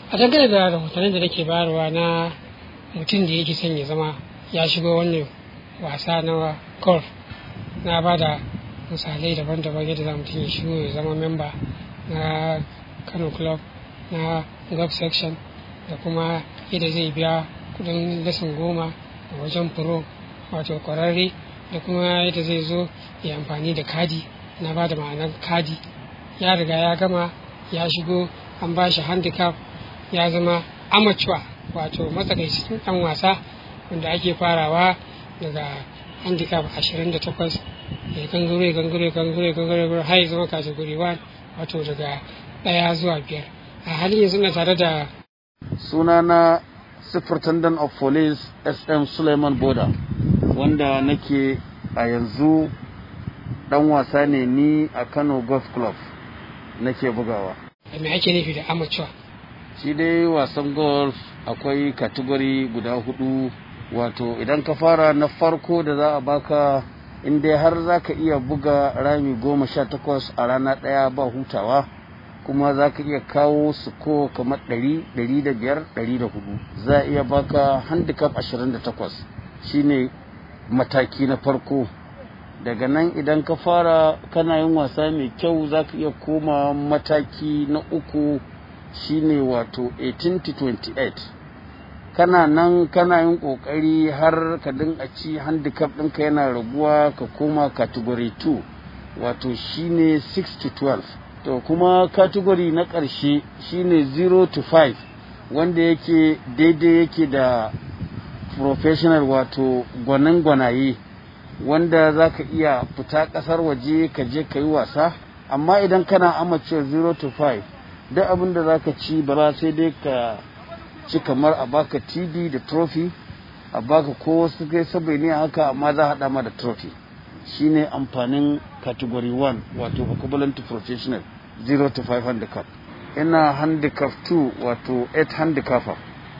a dangane da rahotannin da nake bayarwa na mutum da yake son ya zama ya shigo wannan wasa na golf na ba da misalai daban-daban yadda za mutum ya shigo ya zama memba na kano club na golf section da kuma yadda zai biya kudin lesson goma a wajen pro wato kwararre da kuma yadda zai zo ya amfani da kadi na ba da ma'anar kadi ya riga ya gama ya shigo an ba shi handicap ya zama amateur wato matsakaicin dan wasa wanda ake farawa daga handicap 28 ya gangare gangare gangare gangare har ya zama category 1 wato daga daya zuwa biyar a halin yanzu na tare da sunana superintendent of police sm suleiman boda wanda nake a yanzu dan wasa ne ni a kano golf club nake bugawa me ake nufi da amateur shi dai wasan golf akwai kategori guda hudu wato idan ka fara na farko da za a baka in dai har za ka iya buga rami goma sha takwas a rana ɗaya ba hutawa kuma za ka iya kawo suko kamar ɗari ɗari da biyar ɗari da hudu za a iya baka handicap ashirin da takwas shine mataki na farko daga nan idan ka fara kana yin wasa mai kyau za ka iya koma mataki na uku shine wato 18 to 28 kana nan kana yin kokari har ka dinga ci handicap ɗinka yana raguwa ka koma category 2 wato shine 6 to 12 to kuma category na ƙarshe shine 0 to 5 wanda yake daidai yake da professional wato gwanin gwanaye wanda za ka iya fita ƙasar waje ka je ka yi wasa amma idan kana amateur 0 to 5 duk abin da za ka ci ba sai dai ka ci kamar a baka tv da trophy a baka ko wasu kai sabai ne haka amma za a haɗa ma da trophy shine amfanin category 1 wato equivalent to professional 0 to 5 handicap ina handicap 2 wato 8 handicapper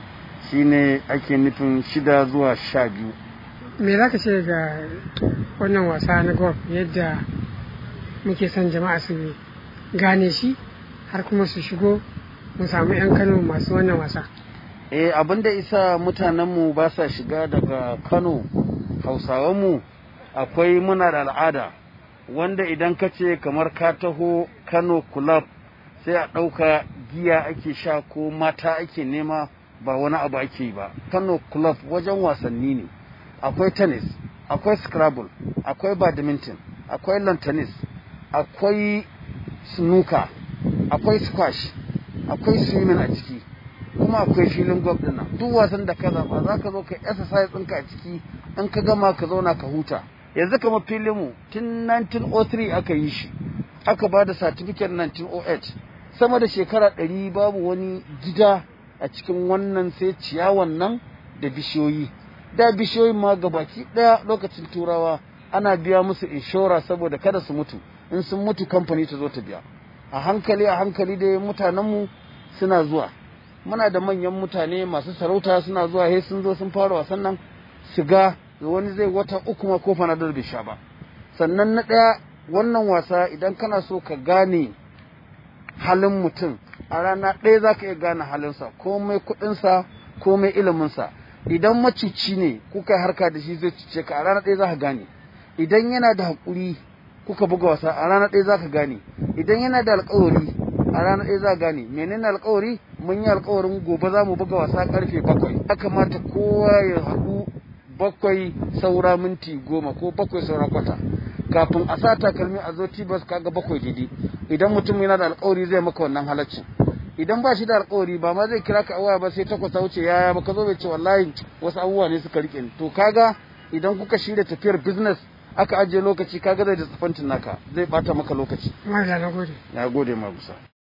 shine ake nufin shida zuwa sha biyu me za ka ce ga wannan wasa na golf yadda muke son jama'a su gane shi har kuma su shigo mu samu 'yan kano masu wannan wasa eh abinda isa mutanenmu ba sa shiga daga kano hausawanmu akwai muna da al'ada wanda idan ka ce kamar ka taho kano club sai a ɗauka giya ake sha ko mata ake nema ba wani abu ake yi ba kano club wajen wasanni ne akwai tennis akwai scrabble akwai badminton akwai lawn tennis akwai snooker akwai squash akwai swimming a ciki kuma akwai filin golf din nan duk wasan da ka zaba za ka zo ka exercise ɗinka a ciki in ka gama ka zauna ka huta yanzu kamar filin mu tun 1903 aka yi shi aka ba da certificate 1908 sama da shekara ɗari babu wani gida a cikin wannan sai ciyawan nan da bishiyoyi da bishiyoyin ma gabaki ɗaya lokacin turawa ana biya musu inshora saboda kada su mutu in sun mutu kamfani ta zo ta biya a hankali a hankali dai mutanenmu suna zuwa muna da manyan mutane masu sarauta suna zuwa he sun zo sun fara wasan nan su ga wani zai wata uku ma ko fanadar bai sha ba sannan na ɗaya wannan wasa idan kana so ka gane halin mutum a rana ɗaya za ka iya gane halinsa komai kuɗinsa komai iliminsa idan macici ne kuka harka da shi zai cice ka a rana ɗaya za ka gane idan yana da haƙuri kuka buga wasa a rana ɗaya za ka gane idan yana da alƙawari a rana ɗaya za ka gane menene alƙawari mun yi alƙawarin gobe za mu buga wasa ƙarfe bakwai ya kamata kowa ya haɗu bakwai saura minti goma ko bakwai saura kwata kafin a sa takalmi a zo tibas kaga bakwai daidai idan mutum yana da alƙawari zai maka wannan halaccin idan ba shi da alƙawari ba ma zai kira ka a waya ba sai takwas ta wuce yaya baka zo bai ce wallahi wasu abubuwa ne suka rike ni to kaga idan kuka shirya tafiyar business aka ajiye lokaci kaga zai da tsafantin naka zai bata maka lokaci Mala na gode. na gode ma gusa